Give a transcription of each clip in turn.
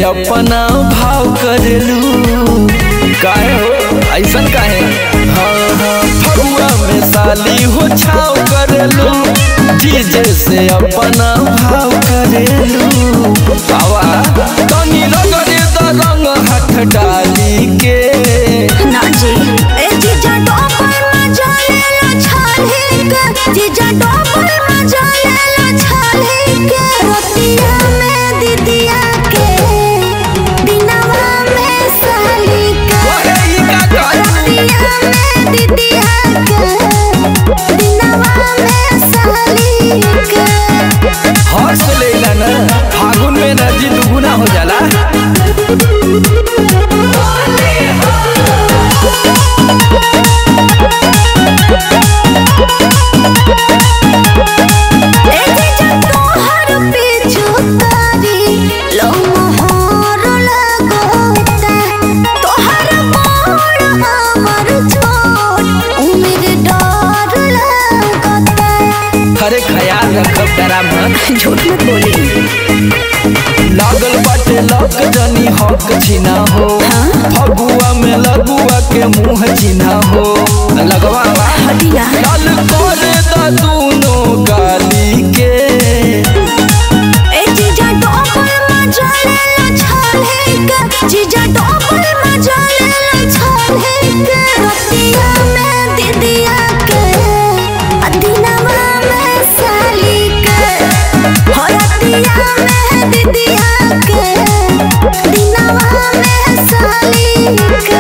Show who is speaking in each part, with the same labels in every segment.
Speaker 1: अपना भाव करेलू काहे हो ऐसन काहे हाँ हाँ फगुआ में साली हो छाव करेलू डीजे से अपना भाव करेलू आवा तनी रगड़े द रंग हाथ डाली के
Speaker 2: ना जी ए जीजा डोपर मजा लेला छाले के जीजा डोपर मजा लेला छाले के रोटिया में दीदिया के दिनवा में साली के
Speaker 1: ओहे ई का कहलू
Speaker 2: रोटिया में दीदिया के दिनवा में साली के
Speaker 1: हर्ष लेला ना फागुन में एनर्जी दुगुना हो जाला
Speaker 2: ए जीजा तोहर पीछू तारी लो मोहर लगोता तोहर मोड़ हमर छोट उम्र डर लगता
Speaker 1: अरे ख्याल रखब डरा मत
Speaker 2: झूठ मत बोली
Speaker 1: लागल बाटे लक जनी हक छिना हो फगुआ में लगुआ के मुंह छिना हो लगवा
Speaker 2: हटिया
Speaker 1: लाल करे दा दूनो गाली के
Speaker 2: ए जीजा डोपर मजा लेला छाले के जीजा डोपर मजा लेला छाले के रोटिया में दीदिया के अदिनवा में साली के हो रोटिया में दीदिया के दिनवा में साली के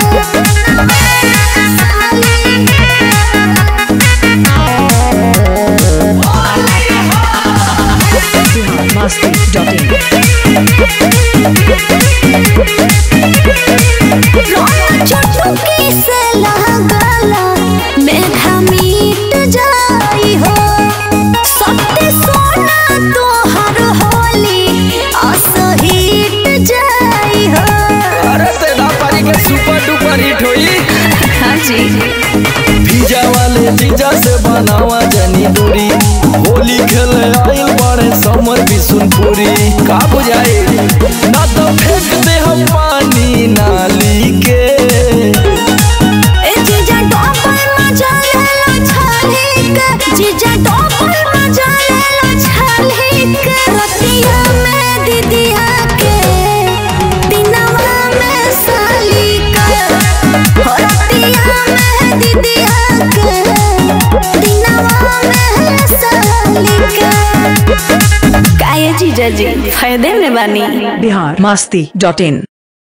Speaker 2: रोना चटुकी से लगला मेघा मीट जाई हो सत्य सोना तोहर होली असहिट जाई हो
Speaker 1: अरे तेरा पारी के सुपर डुपर हिट होई
Speaker 2: हाँ जी
Speaker 1: भीजा वाले जीजा से बनावा जनी दूरी होली खेले आइल बड़े समर बिसुनपुरी का बुझाई ना तो फेंक दे हम पानी नाली के
Speaker 2: ए जीजा डोपर मजा लेला छाले के जीजा डोपर मजा लेला छाले के रोटिया में दीदिया के दिनवा में साली के हो रोटिया में दीदिया के दिनवा में साली के काहे जीजा जी फायदे में बानी
Speaker 3: बिहार मस्ती डॉट इन